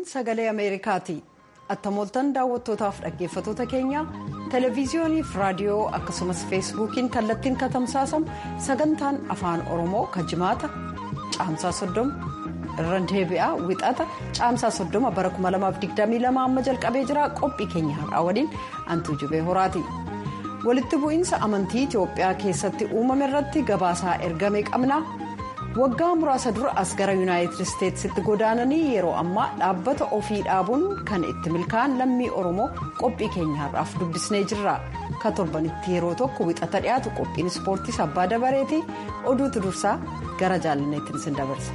sagalee ameerikaati attamooltan daawwattootaaf dhaggeeffatoota keenya televiziyooniif raadiyoo akkasumas feesbuukiin kallattiin katamsaasamu sagantaan afaan oromoo kan jimaata caamsaa 30 irra deebi'aa wixata caamsaa 30 bara 2022 amma jalqabee jira qophii keenya har'aa waliin antuu jubee horaati. walitti bu'iinsa amantii itiyoophiyaa keessatti uumame irratti gabaasaa ergame qabna waggaa muraasa dura as gara yuunaayitid isteetsitti godaananii yeroo ammaa dhaabbata ofii dhaabuun kan itti milkaa'an lammii oromoo qophii keenya har'aaf dubbisnee jirra ka torbanitti yeroo tokko wixata dhiyaatu qophiin ispoortiis abbaa dabareeti oduutu dursaa gara jaalanneettiin isin dabarsa.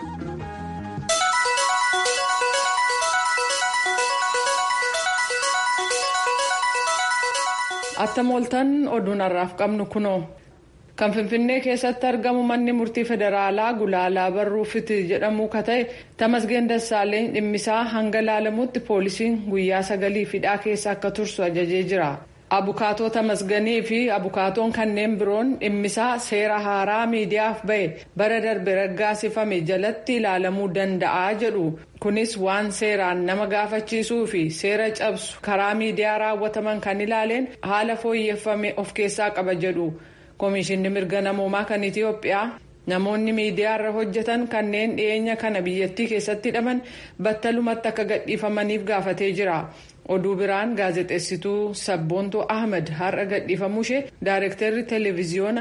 attamooltan oduun har'aaf qabnu kunoo kan finfinnee keessatti argamu manni murtii federaalaa gulaalaa barruu fiti jedhamu ka ta'e tamasgeen dassaaleen dhimmisaa hanga laalamutti poolisiin guyyaa sagalii hidhaa keessa akka tursu ajajee jira abukaatoo tamasganii fi abukaatoon kanneen biroon dhimmisaa seera haaraa miidiyaaf ba'e bara darbe raggaasifame jalatti ilaalamuu danda'a jedhu kunis waan seeraan nama gaafachiisuu fi seera cabsu karaa miidiyaa raawwataman kan ilaaleen haala fooyyeffame of keessaa qaba jedhu koomishinni mirga namoomaa kan itiyoophiyaa namoonni miidiyaa irra hojjetan kanneen dhiyeenya kana biyyattii keessatti hidhaman battalumatti akka gadhiifamaniif gaafatee jira. oduu biraan gaazexeessituu sabboontuu ahmed har'a gadhiifamuu ishee daayirektarri televiziyoona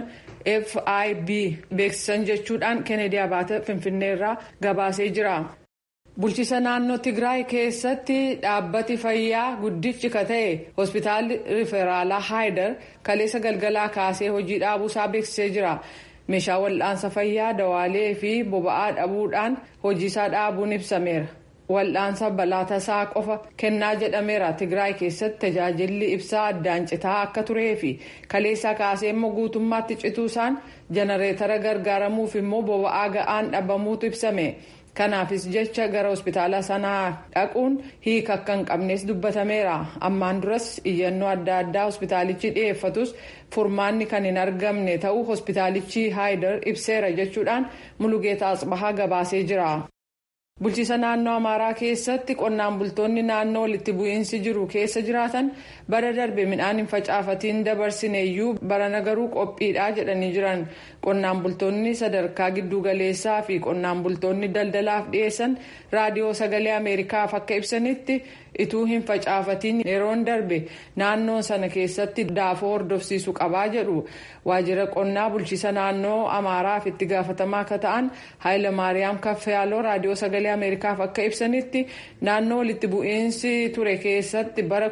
fib beeksisan jechuudhaan kennedy abaate finfinneerraa gabaasee jira. bulchiisa naannoo tigraay keessatti dhaabbati fayyaa guddichi ka ta'e hospitaalli riferaalaa haayidar kaleessa galgalaa kaasee hojii dhaabuusaa beeksisee jira. meeshaa wal'aansa fayyaa dawaalee fi boba'aa dhabuudhaan hojiisaa dhaabuun ibsameera. wal'aansa balaa tasaa qofa kennaa jedhameera tigraay keessatti tajaajilli ibsaa addaan citaa akka turee fi kaleessaa kaasee immoo guutummaatti cituusaan janareetara gargaaramuuf immoo boba'aa ga'aan dhabamuutu ibsame kanaafis jecha gara hospitaala sanaa dhaquun hiika akka hin qabnes dubbatameera ammaan duras iyyannoo adda addaa hospitaalichi dhiyeeffatus furmaanni kan hin argamne ta'uu hospitaalichi haayidar ibseera jechuudhaan mulugeeta asbahaa gabaasee jira. bulchiisa naannoo amaaraa keessatti qonnaan bultoonni naannoo walitti bu'iinsi jiru keessa jiraatan bara darbe midhaan hin facaafatiin dabarsineeyyuu barana garuu qophiidha jedhanii jiran qonnaan bultoonni sadarkaa giddugaleessaa fi qonnaan bultoonni daldalaaf dhiyeessan raadiyoo sagalee ameerikaaf akka ibsanitti ituu hin facaafatiin yeroon darbe naannoo sana keessatti daafoo hordofsiisu qabaa jedhu waajjira qonnaa bulchiisa naannoo amaaraaf itti gaafatamaa akka ta'an haayilamaariyaam kaffayaaloo raadiyoo sagalee ameerikaaf akka ibsanitti naannoo walitti bu'iinsi ture keessatti bara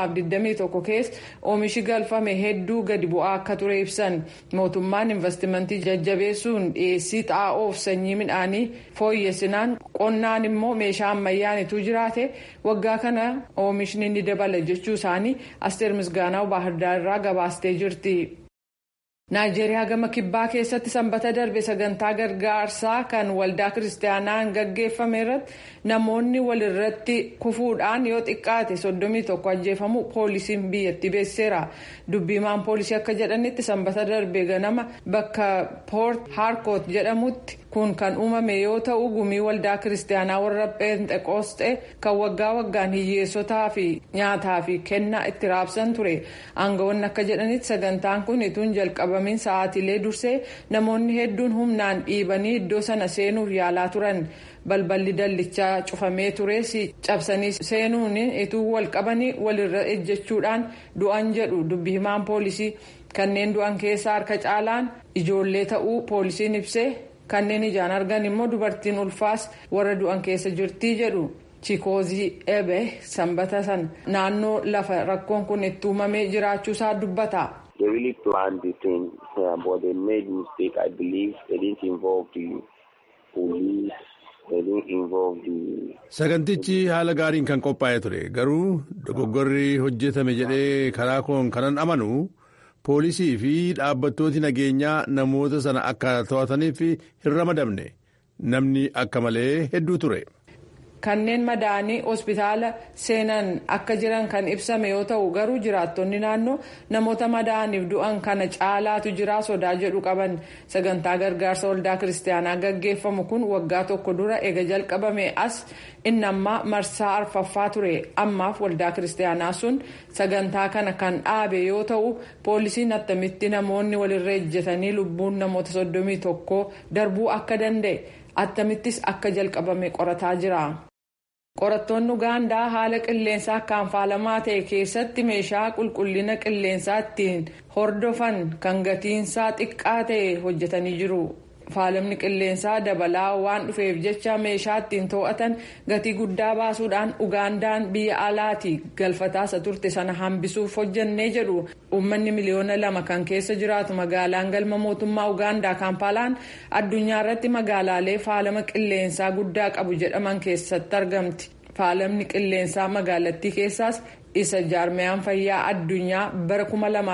2021 keessa oomishi galfame hedduu gadi bu'aa akka ture ibsan mootummaan investimentii jajjabeessuun dhiyeessii xaa'oof sanyii midhaanii fooyyessinaan qonnaan immoo meeshaa ammayyaan ituu jiraate waggaa kana oomishni ni dabala jechuu isaanii asteer misgaanaa baahirdaar irraa gabaastee jirti. naayijeeriyaa gama kibbaa keessatti sanbata darbe sagantaa gargaarsaa kan waldaa kiristaanaan gaggeeffame irratti namoonni walirratti kufuudhaan yoo xiqqaate 31 ajjeefamu poolisiin biyyattii beeksiseera dubbiimaan poolisii akka jedhanitti sanbata darbe ganama bakka poort haarkoot jedhamutti kun kan uumame yoo ta'u gumii waldaa kiristaanaa warra pheenxeqoosxee kan waggaa waggaan hiyyeessotaa fi nyaataa fi kennaa itti raabsan ture aangawoonni akka jedhanitti sagantaan kun ituun jalqabamiin sa'aatilee dursee namoonni hedduun humnaan dhiibanii iddoo sana seenuuf yaalaa turan balballi dallichaa cufamee tures cabsanii seenuun ituu wal qabanii walirra ejjechuudhaan du'an jedhu dubbi himaan poolisii kanneen du'an keessaa harka caalaan ijoollee ta'uu poolisiin ibsee. kanneen ijaan argan immoo dubartiin ulfaas warra du'an keessa jirtii jedhu chikoozii ebe sanbata sana naannoo lafa rakkoon kun itti uumamee jiraachuusaa dubbata. They really planned the thing, uh, but they made mistake. I believe they didn't involve the police. They didn't involve the. Sagantichi haala gaariin kan qophaa'ee ture garuu dogoggorri hojjetame jedhee karaa koon kanan amanu. poolisii fi dhaabbattooti nageenyaa namoota sana akka to'ataniif hin ramadamne namni akka malee hedduu ture. kanneen madaanii hospitaala seenan akka jiran kan ibsame yoo ta'u garuu jiraattonni naannoo namoota madaaniif du'an kana caalaatu jira sodaa jedhu qaban sagantaa gargaarsa waldaa kiristaanaa gaggeeffamu kun waggaa tokko dura ega jalqabame as inni ammaa marsaa arfaffaa ture ammaaf waldaa kiristaanaa sun sagantaa kana kan dhaabe yoo ta'u poolisiin attamitti namoonni walirra ejjetanii lubbuun namoota soddomii tokko darbuu akka danda'e attamittis akka jalqabame qorataa jira. qorattoonni ugaandaa haala qilleensaa akkaan faalamaa ta'e keessatti meeshaa qulqullina qilleensaa ittiin hordofan kan gatiinsaa xiqqaa ta'e hojjetanii jiru. faalamni qilleensaa dabalaa waan dhufeef jecha meeshaa ittiin to'atan gatii guddaa baasuudhaan ugaandaan biyya alaati galfataasa turte sana hambisuuf hojjannee jedhu uummanni miliyoona lama kan keessa jiraatu magaalaan galma mootummaa ugaandaa kaampaalaan addunyaa irratti magaalaalee faalama qilleensaa guddaa qabu jedhaman keessatti argamti faalamni qilleensaa magaalattii keessaas isa jaarmiyaan fayyaa addunyaa bara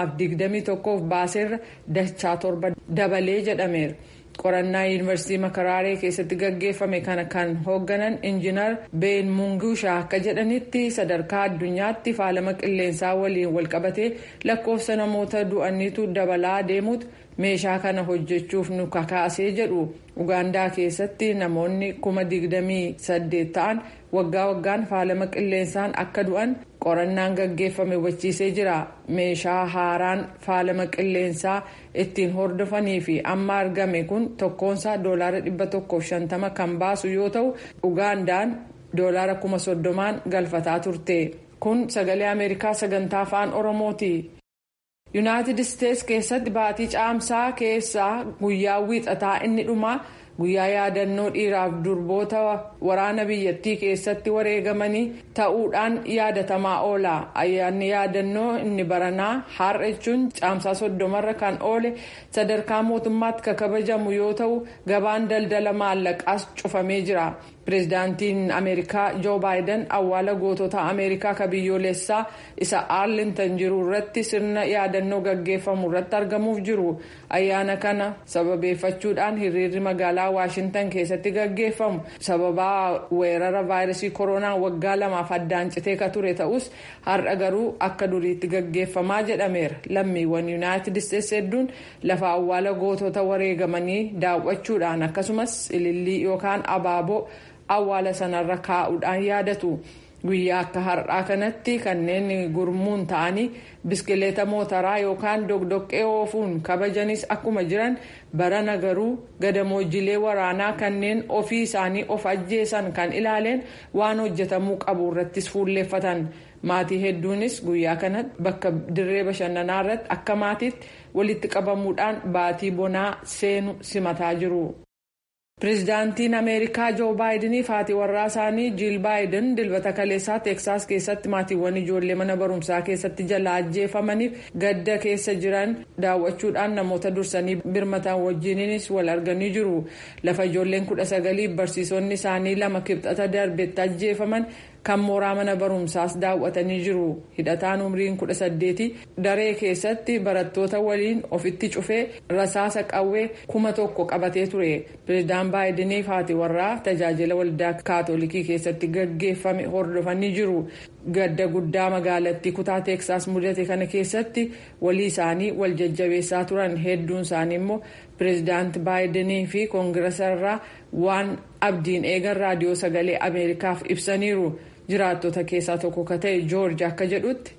2021f baaseerra dachaa torba dabalee jedhameera. qorannaa yuunivarsiitii makaraaree keessatti gaggeeffame kana kan hoogganan injiinar been mungushaa akka jedhanitti sadarkaa addunyaatti faalama qilleensaa waliin walqabatee lakkoofsa namoota du'aniitu dabalaa deemuutu meeshaa kana hojjechuuf nu kakaasee jedhu ugaandaa keessatti namoonni kuma digdamii saddeet ta'an waggaa waggaan faalama qilleensaan akka du'an qorannaan gaggeeffame hubachiisee jira meeshaa haaraan faalama qilleensaa ittiin hordofanii fi amma argame kun tokkoonsaa doolaara dhibba tokkoof shantama kan baasu yoo ta'u ugaandaan doolaara kuma soddomaan galfataa turte kun sagalee ameerikaa sagantaa afaan oromooti. yuunaayitid isteets keessatti baatii caamsaa keessaa guyyaa wiixataa inni dhumaa guyyaa yaadannoo dhiiraaf durboota waraana biyyattii keessatti wareegamanii ta'uudhaan yaadatamaa oola ayyaanni yaadannoo inni baranaa har'a jechuun caamsaa soddomarra kan oole sadarkaa mootummaatti kan kabajamu yoo ta'u gabaan daldala maallaqaas cufamee jira. pireezidaantiin ameerikaa joo baayiden awwaala gootota ameerikaa ka biyyoolessaa isa aarlintan jiru irratti sirna yaadannoo gaggeeffamu irratti argamuuf jiru ayyaana kana sababeeffachuudhaan hiriirri magaalaa waashintan keessatti gaggeeffamu sababaa weerara vaayirasii koronaa waggaa lamaaf addaan citee ka ture ta'us har'a garuu akka duriitti gaggeeffamaa jedhameera lammiiwwan yuunaayitid isteets hedduun lafa awwaala gootota wareegamanii daawwachuudhaan akkasumas ilillii yookaan abaaboo. awwaala sanarra kaa'uudhaan yaadatu guyyaa akka har'aa kanatti kanneen gurmuun ta'anii biskileeta mootaraa yookaan dogdoqqee oofuun kabajanis akkuma jiran barana garuu gadamoojilee waraanaa kanneen ofii isaanii of ajjeesan kan ilaaleen waan hojjetamuu qabu irrattis fuulleeffatan maatii hedduunis guyyaa kanatti bakka dirree bashannanaa irratti akka maatiitti walitti qabamuudhaan baatii bonaa seenu simataa jiru. pireezidaantiin ameerikaa joo baayidanii fi haati warraa isaanii jiil baayiden dilbata kaleessaa teeksaas keessatti maatiiwwan ijoollee mana barumsaa keessatti jala ajjeefamaniif gadda keessa jiran daawwachuudhaan namoota dursanii birmatan wajjiniinis wal arganii jiru lafa ijoolleen kudha sagaliif barsiisonni isaanii lama kibxata darbetti ajjeefaman kan mooraa mana barumsaas daawwatanii jiru hidhataan umriin kudha saddeeti daree keessatti barattoota waliin ofitti cufee rasaasa qawwee kuma tokko qabatee ture pireezidaan baayidanii fi haati warraa tajaajila waldaa kaatolikii keessatti gaggeeffame hordofanii jiru gadda guddaa magaalattii kutaa teeksaas mudate kana keessatti walii isaanii wal jajjabeessaa turan hedduun isaanii immoo pireezidaanti baayidanii fi koongirasarraa waan abdiin eegan raadiyoo sagalee ameerikaaf ibsaniiru. jiraattota keessaa tokko ka ta'e joorji akka jedhutti.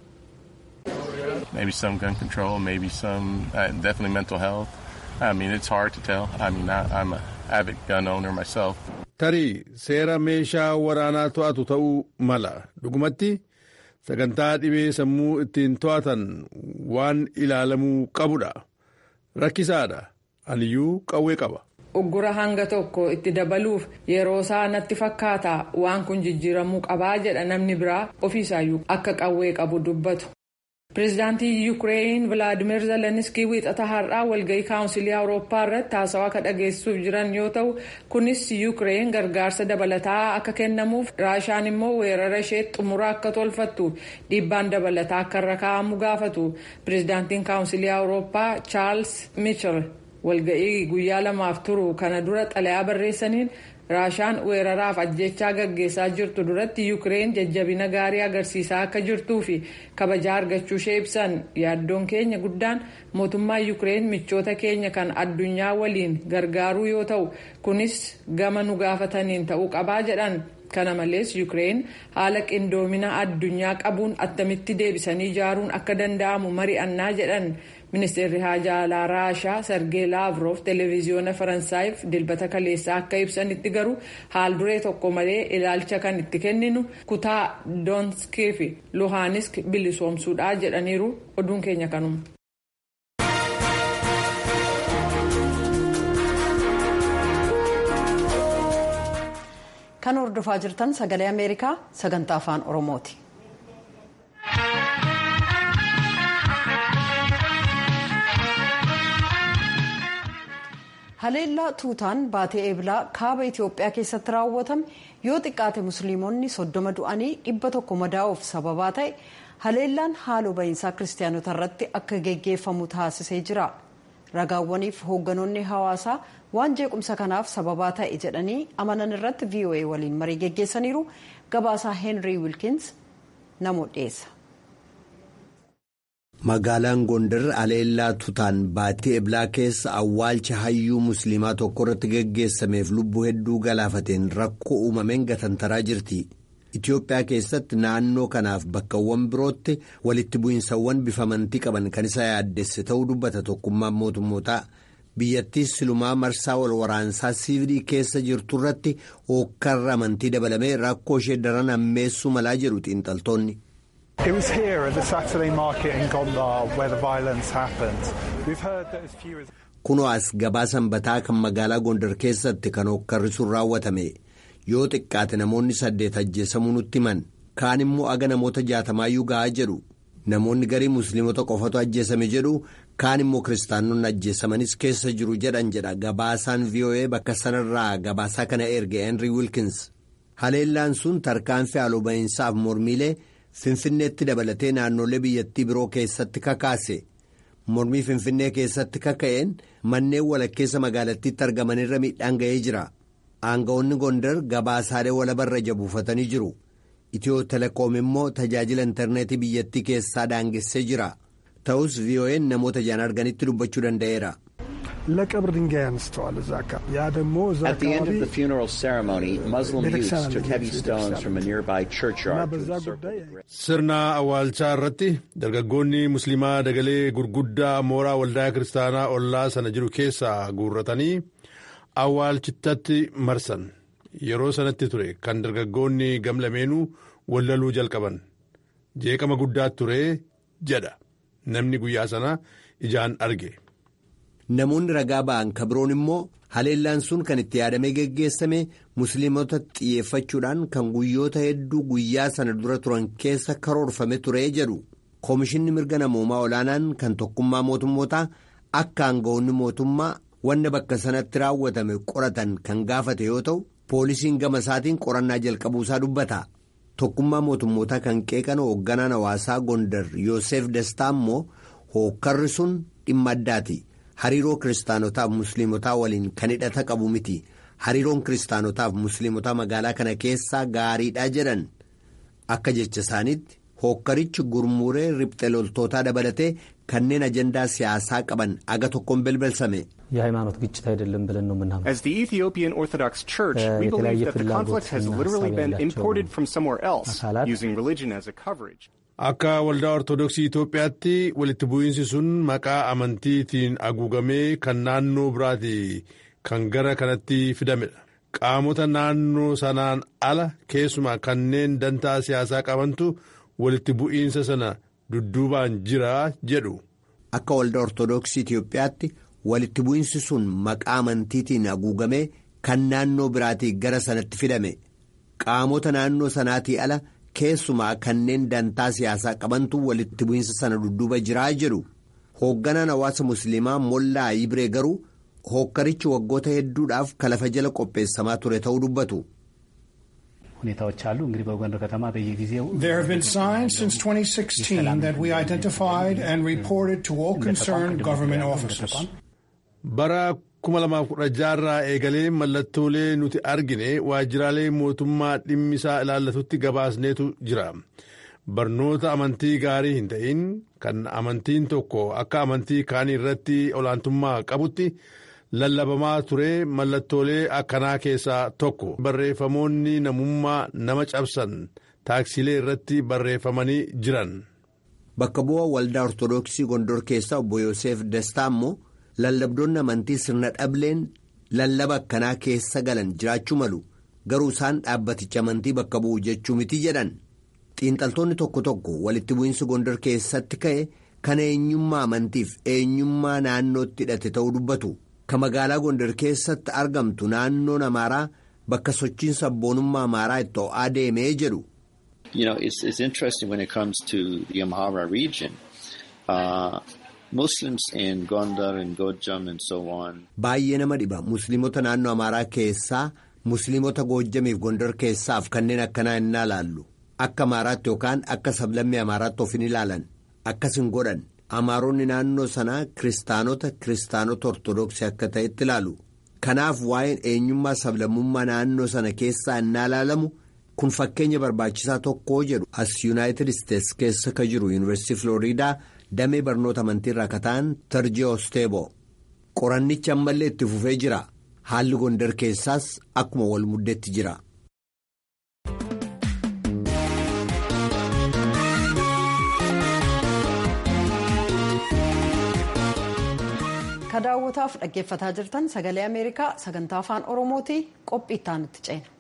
Maybe some gun control, maybe some uh, definitely mental health. I mean, it's hard to tell. I mean, I, I'm an avid gun owner myself. Tarii seera meeshaa waraanaa to'atu ta'uu mala. Dhugumatti sagantaa dhibee sammuu ittiin to'atan waan ilaalamuu qabudha. Rakkisaadha. Aniyyuu qawwee qaba. uggura hanga tokko itti dabaluuf yeroo isaa natti fakkaata waan kun jijjiiramuu qabaa jedha namni biraa ofiisaayyuu akka qawwee qabu dubbatu. pireezidaantii yuukireen vilaadimeer zeleniskii wiixata har'aa walgahii kaawunsilii awurooppaa irratti haasawaa akka dhageessisuuf jiran yoo ta'u kunis yuukireen gargaarsa dabalataa akka kennamuuf raashaan immoo weerara ishee xumura akka tolfattu dhiibbaan dabalataa akka irra kaa'amu gaafatu pireezidaantiin kaawunsilii awurooppaa chaarls michel walga'ii guyyaa lamaaf turu kana dura xalayaa barreessaniin raashaan weeraraaf ajjechaa gaggeessaa jirtu duratti yuukireen jajjabina gaarii agarsiisaa akka jirtuu fi kabajaa argachuu ishee ibsan yaaddoon keenya guddaan mootummaa yuukireen michoota keenya kan addunyaa waliin gargaaruu yoo ta'u kunis gama nu gaafataniin ta'uu qabaa jedhan. kana malees yuukireen haala qindoomina addunyaa qabuun attamitti deebisanii ijaaruun akka danda'amu mari'annaa jedhan ministeerri haajaa alaa raashaa sergee laavroof televiziyoona faransaayif dilbata kaleessaa akka ibsanitti garuu haal duree tokko malee ilaalcha kan itti kenninu kutaa doonskii fi luhaanisk bilisoomsuudha jedhaniiru oduun keenya kanuma. kan hordofaa jirtan sagalee ameerikaa sagantaa afaan oromooti. haleellaa tuutaan baatee eebilaa kaaba itiyoophiyaa keessatti raawwatame yoo xiqqaate musliimonni soddoma du'anii dhibba tokko madaa'uuf sababaa ta'e haleellaan haaloo bahiinsaa kiristaanota irratti akka geggeeffamu taasisee jira ragaawwaniif hoogganoonni hawaasaa waan jeequmsa kanaaf sababaa ta'e jedhanii amanan irratti voa waliin marii geggeessaniiru gabaasaa heenrii wilkins namoota dhiyeessa. magaalaan gondar haleellaa tuutaan baatee eblaa keessa awwaalcha hayyuu musliimaa tokko irratti geggeessameef lubbuu hedduu galaafateen rakkoo uumameen gatantaraa jirti itiyoophiyaa keessatti naannoo kanaaf bakkawwan birootti walitti bu'iinsawwan bifa amantii qaban kan isa yaaddesse ta'uu dubbata tokkummaan mootummootaa biyyattii silumaa marsaa wal waraansaa siivilii keessa jirtu irratti hookkarra amantii dabalamee rakkoo ishee daran hammeessuu malaa jedhu xiinxaltoonni. It was here at the Saturday market in Gondar where the violence happened. We've heard that as few as. Kunoo as gabaa sanbataa kan magaalaa Gondar keessatti kan hookkarri sun raawwatame yoo xiqqaate namoonni saddeet ajjeesamuu nutti himan kaan immoo aga namoota jaatamaayyuu ga'aa jedhu namoonni garii musliimota qofatu ajjeesame jedhu kaan immoo kiristaanonni ajjeesamanis keessa jiru jedhan jedha gabaasaan VOA bakka sanarraa gabaasaa kana erge Henry Wilkins haleellaan sun tarkaanfii haaloo ba'iinsaaf mormiilee. Finfinneetti dabalatee naannolee biyyattii biroo keessatti kakaase mormii Finfinnee keessatti kaka'een manneen walakkeessa magaalattiitti argamanirra miidhaan ga'ee jira. Aanga'oonni Gondar gabaasaalee walabarra jabuufatanii jiru. Itiyoo telekoom immoo tajaajila intarneetii biyyattii keessaa daangessee jira. Ta'us VOA'n namoota ijaan arganitti dubbachuu danda'eera. ለቀብር ድንጋይ አንስተዋል እዛ አካባቢ ያ ደግሞ እዛ At the end አካባቢ of the funeral ceremony, Muslim youths ቤተክርስቲያን took heavy አለች፣ stones ቤተክርስቲያን from a nearby እና churchyard to በዛ encircle ጉዳይ the grave. sirna awwaalchaa irratti dargaggoonni musliimaa dagalee gurguddaa mooraa waldaa kiristaanaa ollaa sana jiru keessaa guurratanii awwaalchittatti marsan yeroo sanatti ture kan dargaggoonni gamlameenuu wallaluu jalqaban jeeqama guddaa ture jedha namni guyyaa sana ijaan arge. Namoonni ragaa ba'an ka biroon immoo haleellaan sun kan itti yaadamee geggeessame musliimota xiyyeeffachuudhaan kan guyyoota hedduu guyyaa sana dura turan keessa karoorfame ture jedhu koomishinni mirga namoomaa olaanaan kan tokkummaa mootummootaa akka aanga'oonni mootummaa wanna bakka sanatti raawwatame qoratan kan gaafate yoo ta'u poolisiin gama isaatiin qorannaa jalqabuusaa dubbata tokkummaa mootummootaa kan qeeqan hoogganaan hawaasaa gondar yoosef dastaa immoo hookkarri sun dhimma addaati. hariiroo kiristaanotaaf musliimotaa waliin kan hidhata qabu miti hariiroon kiristaanotaaf musliimotaa magaalaa kana keessaa gaariidha jedhan akka jecha isaaniitti hookkarichi gurmuuree riphxe loltootaa dabalatee kanneen ajandaa siyaasaa qaban aga tokkoon belbelsame. የሃይማኖት ግጭት አይደለም ብለን ነው የምናምነው። As the Ethiopian Orthodox Church, we believe that the conflict has literally been imported from somewhere else, using religion as a coverage. Akka waldaa Ortoodooksii Itoophiyaatti walitti bu'iinsi sun maqaa amantiitiin haguugamee kan naannoo biraati kan gara kanatti fidamedha. Qaamota naannoo sanaan ala keessumaa kanneen dantaa siyaasaa qabantu walitti bu'iinsa sana dudduubaan jira jedhu. Akka waldaa Ortoodooksii Itoophiyaatti walitti bu'iinsi sun maqaa amantiitiin haguugamee kan naannoo biraatii gara sanatti fidame. Qaamota naannoo sanaatii ala. keessumaa kanneen dantaa siyaasaa qabantu walitti bu'iinsa sana dudduuba jiraa jedhu hoogganaan hawaasa musliimaa mollaa ibree garuu hookkarichi waggoota hedduudhaaf kalafa jala qopheessamaa ture ta'uu dubbatu. ሁኔታዎች አሉ እንግዲህ በጎንደር ከተማ በየጊዜው There have been signs since 2016 that we identified and reported to all concerned government officers. Bara 2016 irraa eegalee mallattoolee nuti argine waajjiraalee mootummaa dhimmisaa ilaallatutti gabaasneetu jira. Barnoota amantii gaarii hin ta'in kan amantiin tokko akka amantii kaanii irratti olaantummaa qabutti lallabamaa ture mallattoolee akkanaa keessaa tokko. Barreeffamoonni namummaa nama cabsan taaksilee irratti barreeffamanii jiran. Bakka bu'aa waldaa Ortoodooksii Gondor keessaa obbo Yoseef Dastaa immoo lallabdoonni amantii sirna dhableen lallaba akkanaa keessa galan jiraachuu malu garuu isaan dhaabbaticha amantii bakka bu'u jechuu miti jedhan. Xiinxaltoonni tokko tokko walitti bu'iinsi Gondor keessatti ka'e kan eenyummaa amantiif eenyummaa naannootti hidhate ta'uu dubbatu. Ka magaalaa Gondor keessatti argamtu naannoon Amaaraa bakka sochiin sabboonummaa Amaaraa itti ho'aa deemee jedhu. You know, it's, it's interesting when it comes to the Amhara region. Uh, Muslims in Gondar and Gojam and so on. Baay'ee nama dhiba. Musliimota naannoo Amaaraa keessaa, Musliimota Goojjamiif Gondar keessaaf kanneen akkanaa hin ilaallu. Akka Amaaraatti yookaan akka sablammii Amaaraatti of hin ilaalan. Akkas hin godhan. Amaaronni naannoo sanaa kiristaanota kiristaanota Ortoodooksii akka ta'etti ilaalu. Kanaaf waa'een eenyummaa sablammummaa naannoo sana keessaa hin ilaalamu. kun fakkeenya barbaachisaa tokko jedhu as yuunaayitid isteetsi keessa ka jiru yuunivarsiitii filooriidaa damee barnoota amantiirraa ka ta'an tarjii osteebo qorannichi ammallee itti fufee jira haalli gondar keessaas akkuma wal muddeetti jira. ka daawwataaf dhaggeeffataa jirtan sagalee ameerikaa sagantaa afaan oromooti qophii itti aanutti ceena.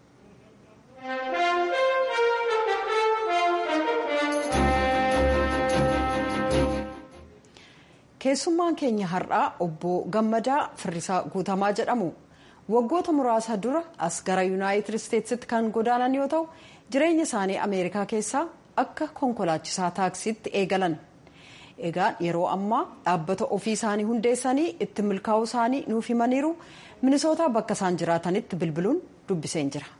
keessummaan keenya har'aa obbo gammadaa firrisaa guutamaa jedhamu waggoota muraasa dura as gara yuunaayitid isteetsitti kan godaanan yoo ta'u jireenya isaanii ameerikaa keessaa akka konkolaachisaa taaksiitti eegalan egaa yeroo ammaa dhaabbata ofii isaanii hundeessanii itti milkaa'uu isaanii nuuf himaniiru minisootaa bakka isaan jiraatanitti bilbiluun dubbiseen jira.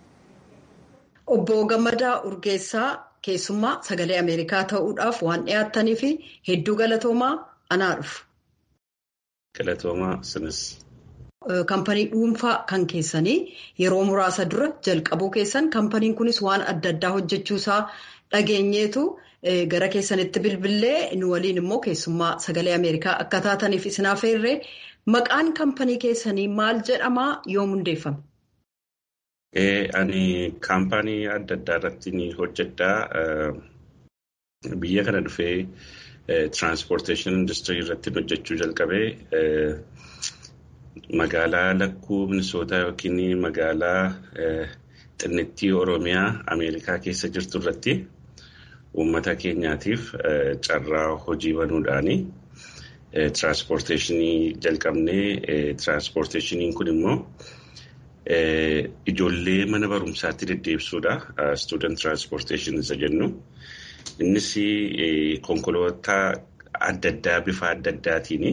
obbo gammadaa urgeessaa keessummaa sagalee ameerikaa ta'uudhaaf waan dhiyaattanii fi hedduu galatoomaa anaa dhufu. Galatoomaa sinis. Kampanii dhuunfaa kan keessanii yeroo muraasa dura jalqabuu keessan kampaniin kunis waan adda addaa hojjechuusaa dhageenyeetu gara keessanitti bilbilee nu waliin immoo keessummaa sagalee ameerikaa akka taataniif isin affeerree maqaan kampanii keessanii maal jedhamaa yoom hundeeffame? Ani kaampaanii adda addaa irratti ni hojjedhaa. Biyya kana dhufee tiraanspoorteeshinii industirii irratti hojjechuu jalqabee magaalaa lakkuu minisootaa yookiin magaalaa xinnittii Oromiyaa Ameerikaa keessa jirtu irratti uummata keenyaatiif carraa hojii banuudhaani tiraanspoorteeshinii jalqabnee tiraanspoorteeshiniin kun immoo. Ijoollee mana barumsaatti deddeebisuudha. Student Transportation isa jennu. Innis konkolaataa adda addaa bifa adda addaatiin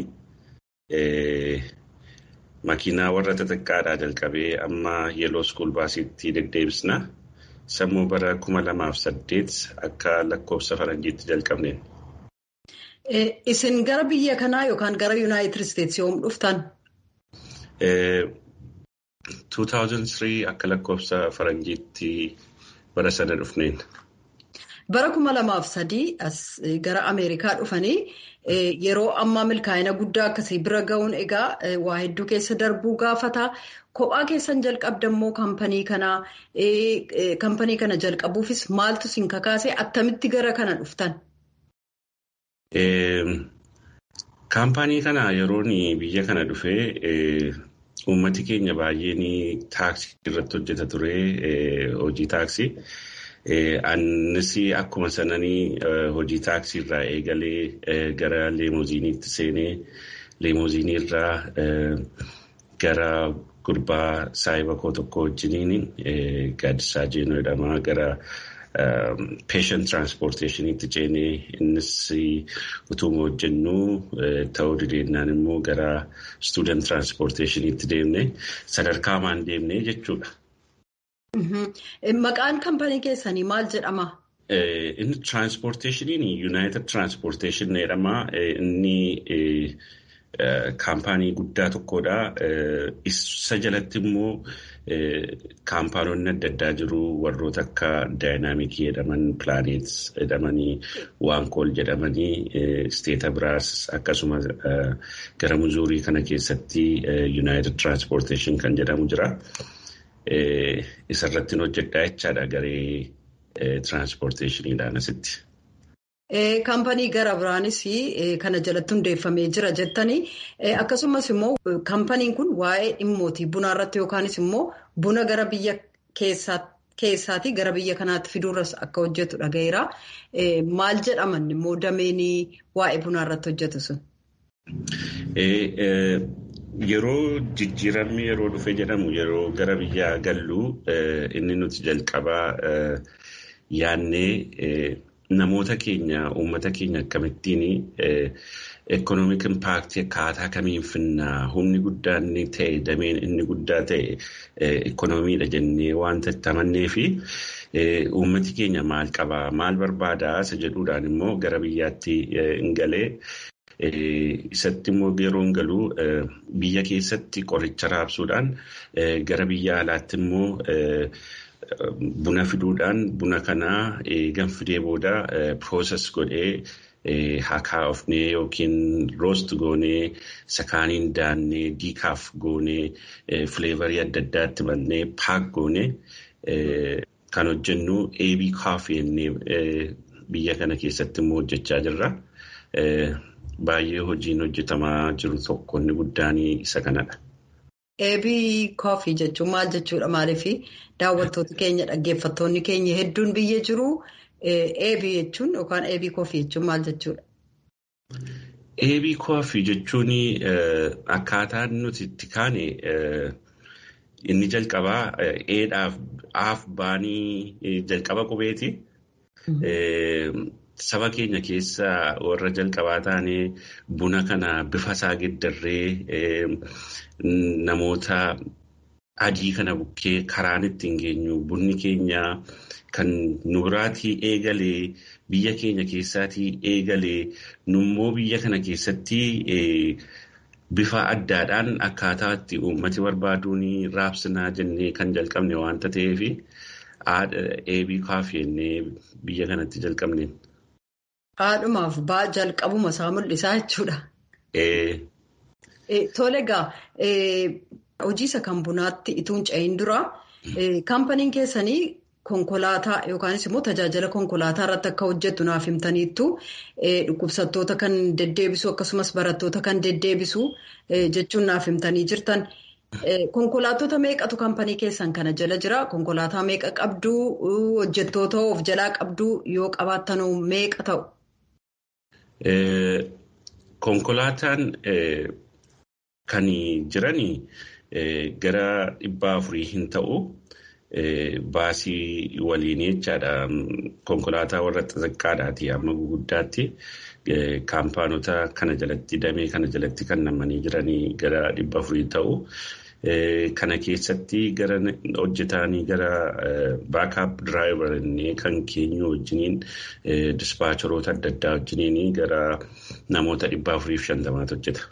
makiinaa warra xixiqqaadhaa jalqabee amma yeeloo skuul baasiitti deddeebisna. Sammuu bara kuma lamaaf saddeet akka lakkoofsa faranjiitti jalqabneen. Isin gara biyya kanaa yookaan gara Yuunaayitid Isteetsi yoom dhuftan? 2003 akka lakkoofsa faranjiitti bara sana dhufneen. Bara kuma lamaaf sadii as gara Ameerikaa dhufanii yeroo ammaa milkaa'ina guddaa akkasii bira ga'uun egaa waa hedduu keessa darbuu gaafata. Kophaa keessan jalqabdammoo kaampanii kanaa kaampanii kana jalqabuufis maaltu isin kakaase attamitti gara kana dhuftan? Kaampanii kana yeroon biyya kana dhufee uummati keenya baay'een taaksii irratti hojjeta ture hojii taaksii. Annis akkuma sananii hojii taaksii irraa eegalee gara leemoziiniitti seenee leemoziinii irraa gara gurbaa saahiba koo tokko wajjiniin gaaddisaa jeenuu jedhama gara patient transportationiitti ceenee innis utuma hojjennu ta'uu dideennaan immoo gara student transportationiitti deemne sadarkaa maan deemne jechuudha. Maqaan kaampanii keessanii maal jedhama? Inni transportationiin United Transportation jedhama. Inni kaampaanii guddaa tokkodha. Isa jalatti immoo kaampaanonni adda addaa jiru warroota akka daayinaamikii jedhaman pilaaneets jedhamanii waankool jedhamanii isteeta biraas akkasumas gara muzuurii kana keessatti yuunaayitid tiraanspoorteeshin kan jedhamu jira. Isarratti hojjedhaa jechaadha garee tiraanspoorteeshiniidhaan asitti. Kaampanii gara biraanis kana jalatti hundeeffamee jira jettanii akkasumas immoo kaampaniin kun waa'ee dhimmootii bunaa irratti yookaanis immoo buna gara biyya keessaatii gara biyya kanaatti fiduurras akka hojjetu dhagaheera. Maal jedhaman immoo dameen waa'ee bunaa irratti hojjetu sun? Yeroo jijjiiramni yeroo dhufe jedhamu yeroo gara biyyaa gallu inni nuti jalqabaa yaannee. Namoota keenya uummata keenya akkamittiin ekonomik impaaktii akkaataa kamiin finnaa humni guddaan inni ta'e dameen inni guddaa ta'e ekonomiidha jennee wanta itti amannee fi uummati keenya maal qabaa maal barbaadaa isa jedhuudhaan immoo gara biyyaatti hin galee isatti immoo yeroo hin galuu biyya keessatti qoricha raabsuudhaan gara biyya alaatti immoo. Buna fiduudhaan buna kanaa eegan fidee booda pirooses godhee hakaafnee yookiin roost goonee sakaaniin daannee diikaaf goonee fileevarii adda addaatti mannee paak goonee kan hojjennu eebii kaafii jennee biyya kana keessatti immoo hojjechaa jirra. Baay'ee hojiin hojjetamaa jiru tokko inni guddaan isa kanadha. Eebii koofii jechuun maal jechuudha? Maaliif daawwattoota keenya dhaggeeffattoonni keenya hedduun biyya jiru. Eebii jechuun yookaan eebii koofii jechuun maal jechuudha? Eebii koofii jechuun akkaataan nuti itti kaane inni jalqabaa eedhaaf aaf baanii jalqaba qubeeti. Saba keenya keessa warra jalqabaa taanee buna kana bifa isaa geddarree namoota adii kana bukkee karaan ittiin geenyu bunni keenya kan nu biraatii eegalee biyya keenya keessaatii eegalee nummoo biyya kana keessatti bifa addaadhaan akkaataa itti uummati barbaaduun raabsinaa jennee kan jalqabne waanta ta'eef eebii kaafii jennee biyya kanatti jalqabne. Haadhumaaf ba'aa jalqabuma isaa mul'isaa jechuudha. Tole egaa hojii isa kan bunaatti ituun ce'in dura kaampaniin keessanii konkolaataa yookaanis immoo tajaajila konkolaataa irratti akka hojjettu naaf himtaniittu dhukkubsattoota kan deddeebisu akkasumas barattoota kan deddeebisu jechuun naaf himtanii jirtan. Konkolaattota meeqatu kaampanii keessan kana jala jira? Konkolaataa meeqa qabduu? Hojjettoota of jalaa qabduu yoo qabaattanoo meeqa ta'u? Konkolaataan kan jiran gara dhibba afurii hin ta'u baasii waliin jechaadha. Konkolaataa warra xixiqqaadhaati amma guguddaatti kaampaanota kana jalatti damee kana jalatti kan namanii jiranii gara dhibba afurii ta'u. Kana keessatti gara hojjetaanii gara baakaap diraayivarii kan keenyu wajjiniin dispaacheroota adda addaa wajjiniin gara namoota dhibba afuriif shantamaatu hojjeta.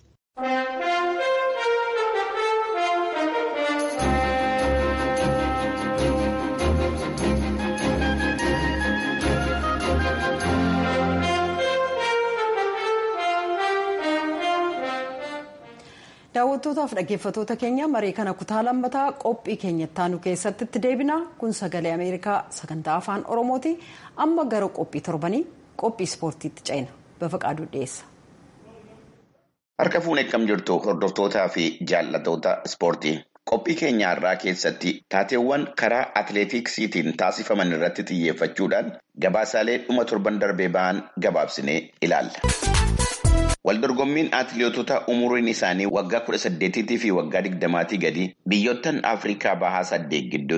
daawwattootaaf dhaggeeffattoota keenya marii kana kutaa lammataa qophii keenyatti aanu keessatti itti deebina kun sagalee ameerikaa sagantaa afaan oromooti amma gara qophii torbanii qophii ispoortiitti ceena bafaqaaduu dhiyeessa. harka fuunee akkam jirtu hordoftootaa fi jaallatoota ispoortii qophii keenya har'aa keessatti taateewwan karaa atileetiksiitiin taasifaman irratti xiyyeeffachuudhaan gabaasaalee dhuma torban darbee ba'an gabaabsinee ilaalla. Waldorgommiin atileetota umuriin isaanii waggaa kudha saddeetiitii fi waggaa digdamaatii gadi biyyoottan Afrikaa bahaa saddeet gidduutti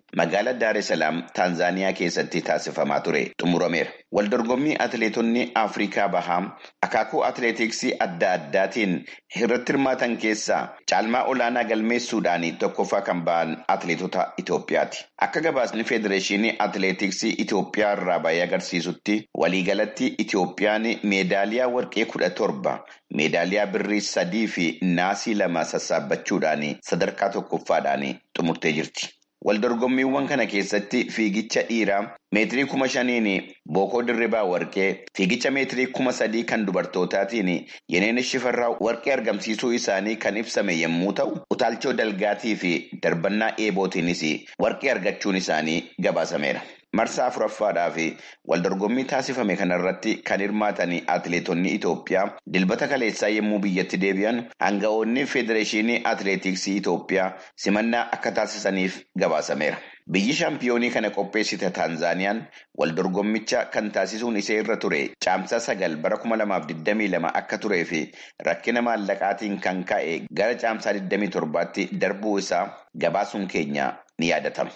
magaalaa Daaree Salaam Taanzaaniyaa keessatti taasifamaa ture xumurameera. Waldorgommii atileetonni Afrikaa bahaa akaakuu atileetiksii adda addaatiin irratti hirmaatan keessaa caalmaa olaanaa galmeessuudhaan tokkoffaa kan ba'an atileetota Itoophiyaati. Akka gabaasni Federeeshinii Atileetiksii Itoophiyaa irraa bahee agarsiisutti waliigalatti Itoophiyaan meedaaliyaa warqee kudha torba, meedaaliyaa birrii sadii fi naasii lama sassaabbachuudhaan sadarkaa tokkoffaadhaan xumurtee jirti. Waldorgommiiwwan kana keessatti fiigicha dhiiraa meetirii kuma shaniin bookoo dirribaa warqee fiigicha meetirii kuma sadii kan dubartootaatiin yeneen shifarraa warqee argamsiisuu isaanii kan ibsame yommuu ta'u utaalchoo dalgaatii fi darbannaa eebootiinis warqee argachuun isaanii gabaasameera. Marsaa afuraffaadhaa fi waldorgommii taasifame kanarratti kan hirmaatan atileetonni Itoophiyaa dilbata kaleessaa yommuu biyyatti deebi'an hanga'oonni Federeeshinii Atileetiksii Itoophiyaa simannaa akka taasisaniif gabaasameera. Biyyi shaampiyoonii kana qopheessite Taanzaaniyaan waldorgommicha kan taasisuun ishee irra ture caamsaa sagal bara kuma lamaaf digdamii lama akka turee fi rakkina maallaqaatiin kan ka'e gara caamsaa digdamii torbaatti darbuu isaa gabaasuun keenya ni yaadatama.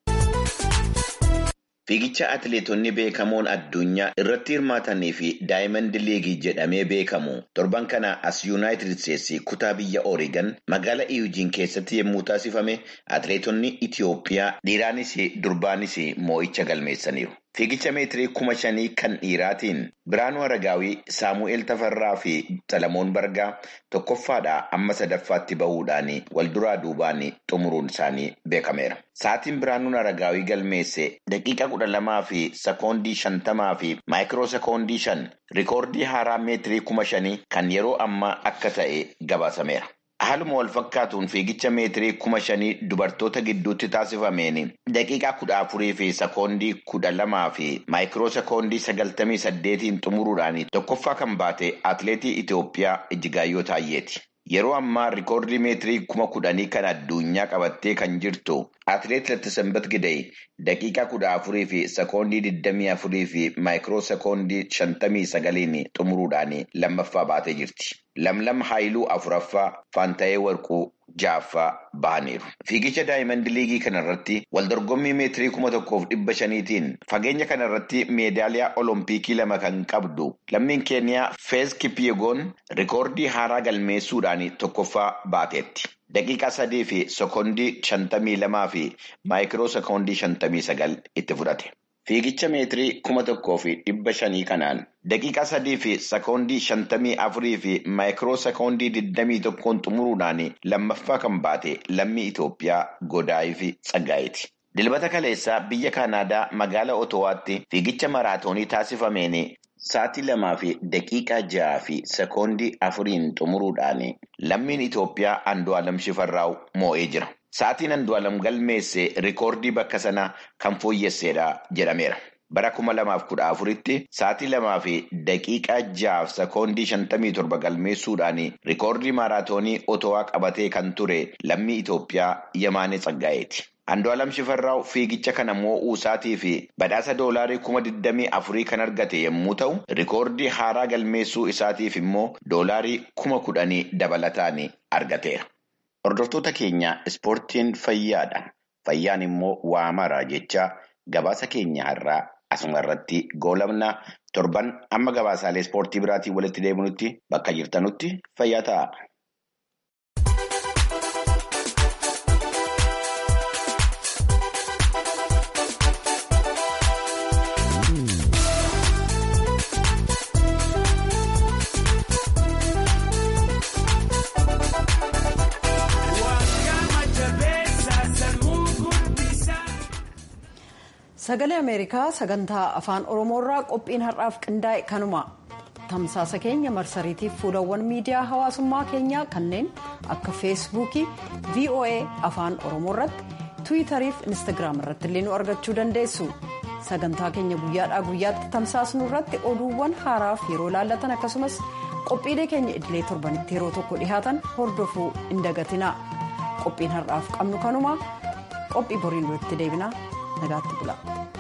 Fiigicha atileetonni beekamoon addunyaa irratti hirmaatanii fi daayimandi liigii jedhamee beekamu torban kana as yuunaayitid isteetsi kutaa biyya oorigan magaalaa iyujiin keessatti yommuu taasifame atileetonni Itiyoophiyaa dhiiraanis durbaanis moo'icha galmeessaniiru. Fiigicha meetirii kuma shanii kan dhiiraatiin Biraanuu Aragaawii, Saamu'eel Tafarraa fi Salamoon Bargaa tokkoffaadhaa amma sadaffaatti bahuudhaan wal duraa duubaan xumuruun isaanii beekameera. Sa'aatiin Biraanuun Aragaawii galmeesse daqiiqa kudha lamaa fi sekoondii shantamaa fi maayikiroo sekoondii shan rikoordii haaraa meetirii kuma shanii kan yeroo ammaa akka ta'e gabaasameera. Haaluma wal fakkaatuun fiigicha meetirii kuma shanii dubartoota gidduutti taasifameen daqiiqaa kudha afurii fi sekoondii kudha lamaa fi maayikiroo sekoondii sagaltamii saddeetiin xumuruudhaan tokkoffaa kan baate atileetii Itoophiyaa Ijjigaayyoo Taayyeeti. Yeroo ammaa rikoordii meetirii kuma kudhanii kan addunyaa qabattee kan jirtu atileet Lattisanbat Gidey daqiiqaa kudha afurii fi sekoondii digdamii afurii fi maayikiroo sekoondii shantamii sagaliin xumuruudhaan lammaffaa baatee jirti. Lamlam Haayiluu afuraffaa Faantayee Warquu ja'affaa bahaniiru. Fiigicha daayimandi liigii kanarratti waldorgommii meetirii kuma tokkoof dhibba shaniitiin fageenya kanarratti meedaaliyaa olompikii lama kan qabdu lammiin keeniyaa Feez Kipyegoon rikoordii haaraa galmeessuudhaan tokkoffaa baateetti. Daqiiqaa sadii fi sekoondii shantamii lamaa fi maayikiroo sekoondii shantamii sagal itti fudhate. Fiigicha meetirii kuma tokkoo fi dhibba shanii kanaan daqiiqaa sadii fi sekoondii shantamii afurii fi maayikiroo sekoondii digdamii tokkoon xumuruudhaan lammaffaa kan baate lammii Itoophiyaa Godaayii fi Tsaggaayiti. Dilbata kaleessaa biyya Kaanaadaa magaalaa Otowaatti fiigicha maraatoonii taasifameen sa'aatii lamaa fi daqiiqaa ja'a fi sekoondii afuriin xumuruudhaan lammiin Itoophiyaa Andu'aalam Shifarraaw moo'ee jira. Sa'aatiin Andu'aalam galmeesse rikoordii bakka sanaa kan fooyyessedha jedhameera. Bara kuma lamaaf kudha afuritti sa'aatii lamaa fi daqiiqaa ja'aaf sekoondii shantamii torba galmeessuudhaan rikoordii maaraatoonii otowaa qabatee kan ture lammii Itoophiyaa Yamaanee Tsaggaayeeti. Andu'aalam Shifarraaw fiigicha kana moo'uu isaatii fi badhaasa doolaarii kuma digdamii afurii kan argate yommuu ta'u, rikoordii haaraa galmeessuu isaatiif immoo doolaarii kuma kudhanii dabalataan argateera. Hordoftoota keenya ispoortiin fayyaadha. Fayyaan immoo waa mara jecha gabaasa keenya har'aa asuma irratti goolabna torban amma gabaasaalee ispoortii biraatiin walitti deebinutti bakka jirtanutti fayyaa ta'a. sagalee ameerikaa sagantaa afaan oromoorraa qophiin har'aaf qindaa'e kanuma tamsaasa keenya marsariitiif fuulawwan miidiyaa hawaasummaa keenyaa kanneen akka feesbuukii voa afaan oromoorratti tiwiitariif instagiraam irratti illee nu argachuu dandeessu sagantaa keenya guyyaadhaa guyyaatti tamsaasnu irratti oduuwwan haaraaf yeroo laallatan akkasumas qophiilee keenya idilee torbanitti yeroo tokko dhihaatan hordofuu hin dagatina qophiin har'aaf qabnu kanuma qophii boriin walitti deebina nagaatti bula.